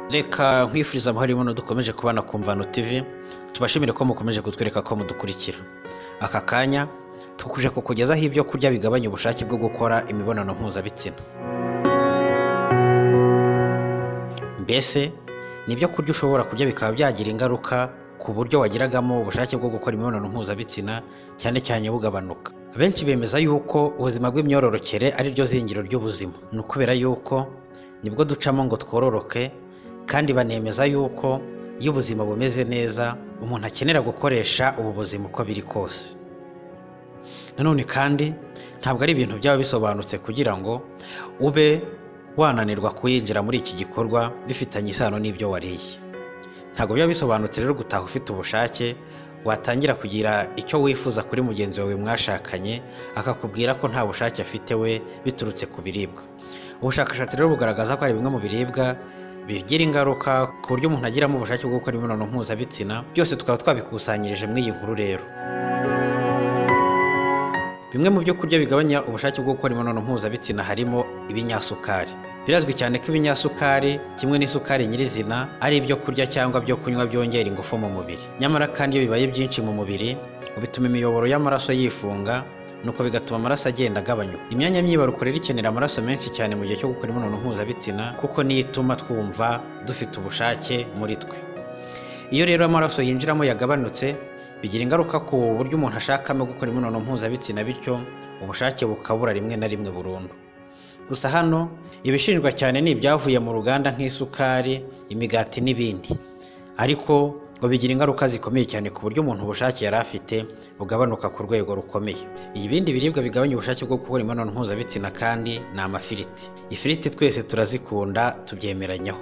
reka nkwifuriza amahoro ibono dukomeje kubana ku mvano tv tubashimire ko mukomeje kutwereka ko mudukurikira aka kanya tukuje kukugezaho ibyo kurya bigabanya ubushake bwo gukora imibonano mpuzabitsina mbese ni ibyo kurya ushobora kurya bikaba byagira ingaruka ku buryo wagiragamo ubushake bwo gukora imibonano mpuzabitsina cyane cyane bugabanuka benshi bemeza yuko ubuzima bw'imyororokere ari ryo zingiro ry'ubuzima ni ukubera yuko nibwo ducamo ngo twororoke kandi banemeza yuko iyo ubuzima bumeze neza umuntu akenera gukoresha ubu buzima uko biri kose nanone kandi ntabwo ari ibintu byaba bisobanutse kugira ngo ube wananirwa kuyinjira muri iki gikorwa bifitanye isano n'ibyo wariye ntabwo biba bisobanutse rero gutaha ufite ubushake watangira kugira icyo wifuza kuri mugenzi wawe mwashakanye akakubwira ko nta bushake afite we biturutse ku biribwa ubushakashatsi rero bugaragaza ko hari bimwe mu biribwa bigira ingaruka ku buryo umuntu agiramo ubushake bwo gukora imibonano mpuzabitsina byose tukaba twabikusanyirije muri iyi nkuru rero bimwe mu byo kurya bigabanya ubushake bwo gukora imibonano mpuzabitsina harimo ibinyasukari birazwi cyane ko ibinyasukari kimwe n'isukari nyirizina ari ibyo kurya cyangwa byo kunywa byongera ingufu mu mubiri nyamara kandi iyo bibaye byinshi mu mubiri bituma imiyoboro y'amaraso yifunga nuko bigatuma amaraso agenda agabanyuka imyanya myibarukiro rero ikenera amaraso menshi cyane mu gihe cyo gukora imibonano mpuzabitsina kuko niyo ituma twumva dufite ubushake muri twe iyo rero amaraso yinjiramo yagabanutse bigira ingaruka ku buryo umuntu ashakamo gukora imibonano mpuzabitsina bityo ubushake bukabura rimwe na rimwe burundu gusa hano ibishinjwa cyane ni ibyavuye mu ruganda nk'isukari imigati n'ibindi ariko ngo bigira ingaruka zikomeye cyane ku buryo umuntu ubushake yari afite bugabanuka ku rwego rukomeye ibindi biribwa bigabanya ubushake bwo gukora imibonano mpuzabitsina kandi ni amafiriti ifiriti twese turazikunda tubyemeranyaho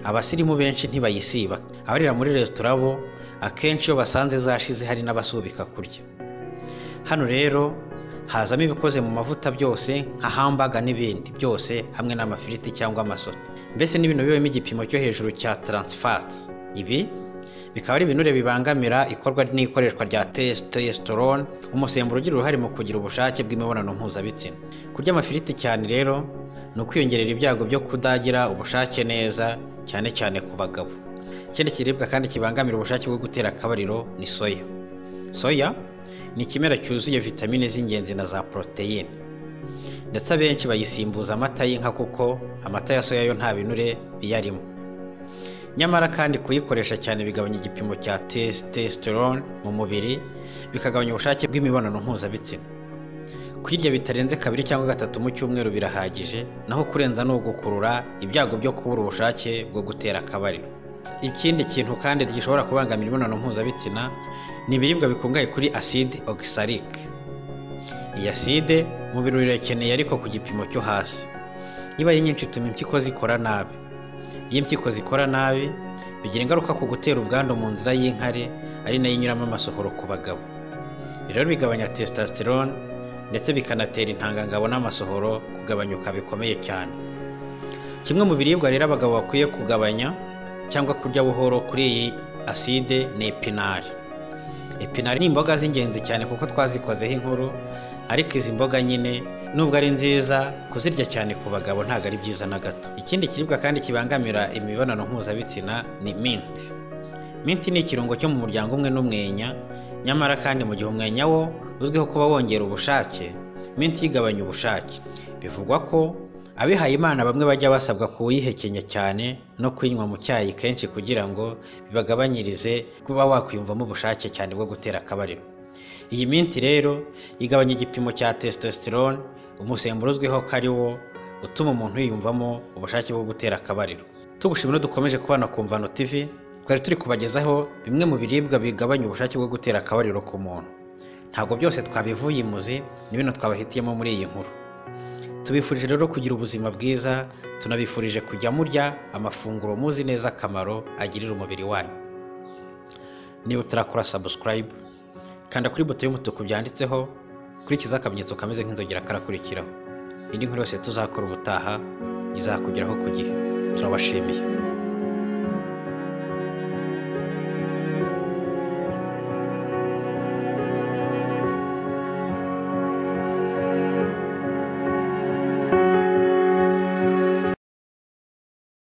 abasirimu benshi ntibayisiba abarira muri resitora bo akenshi iyo basanze zashize hari n'abasubika kurya hano rero hazamo ibikoze mu mavuta byose nka hambaga n'ibindi byose hamwe n'amafiriti cyangwa amasote mbese n'ibintu bibamo igipimo cyo hejuru cya taransifati ibi bikaba ari ibinure bibangamira ikorwa n'ikoreshwa rya testosterone umusemburo ugira uruhare mu kugira ubushake bw'imibonano mpuzabitsina kurya amafiriti cyane rero ni ukwiyongerera ibyago byo kudagira ubushake neza cyane cyane ku bagabo ikindi kiribwa kandi kibangamira ubushake bwo gutera akabariro ni soya soya ni ikimera cyuzuye vitamine z'ingenzi na za poroteyine ndetse abenshi bayisimbuza amata y'inka kuko amata ya soya yo nta binure biyarimo nyamara kandi kuyikoresha cyane bigabanya igipimo cya testosterone mu mubiri bikagabanya ubushake bw'imibonano mpuzabitsina kuyirya bitarenze kabiri cyangwa gatatu mu cyumweru birahagije naho kurenza ni ugukurura ibyago byo kubura ubushake bwo gutera akabariro ikindi kintu kandi gishobora kubangamira imibonano mpuzabitsina ni ibiribwa bikungahaye kuri aside ogisarike iyi aside umubiri urayikeneye ariko ku gipimo cyo hasi niba ari nyinshi ituma impyiko zikora nabi iyo impyiko zikora nabi bigira ingaruka ku gutera ubwandu mu nzira y'inkari ari nayo inyuramo amasohoro ku bagabo rero bigabanya testosterone ndetse bikanatera intangangabo n'amasohoro kugabanyuka bikomeye cyane kimwe mu biribwa rero abagabo bakwiye kugabanya cyangwa kurya buhoro kuri iyi aside ni epinari epinari ni imboga z'ingenzi cyane kuko twazikozeho inkuru ariko izi mboga nyine nubwo ari nziza kuzirya cyane ku bagabo ntabwo ari byiza na gato ikindi kiribwa kandi kibangamira imibonano mpuzabitsina ni minti minti ni ikirungo cyo mu muryango umwe n'umwenya nyamara kandi mu gihe umwenya wo uzwiho kuba wongera ubushake minti igabanya ubushake bivugwa ko abihaye imana bamwe bajya basabwa kuwuyihekenya cyane no kuyinywa mu cyayi kenshi kugira ngo bibagabanyirize kuba wakwiyumvamo ubushake cyane bwo gutera akabariro iyi minti rero igabanya igipimo cya testosterone umusemburo uzwiho ko ari wo utuma umuntu yiyumvamo ubushake bwo gutera akabariro tugushimira dukomeje kubana ku mvano tv twari turi kubagezaho bimwe mu biribwa bigabanya ubushake bwo gutera akabariro ku muntu ntabwo byose twabivuye imuzi ni bino twabahitiyemo muri iyi nkuru tubifurije rero kugira ubuzima bwiza tunabifurije kujya murya amafunguro muzi neza akamaro agirira umubiri wanyu niba utarakora sabusikarayibu kanda kuri buto y'umutuku byanditseho kurikiza akamenyetso kameze nk'inzogera karakurikiraho indi nkuru yose tuzakora ubutaha izakugeraho ku gihe turabashimiye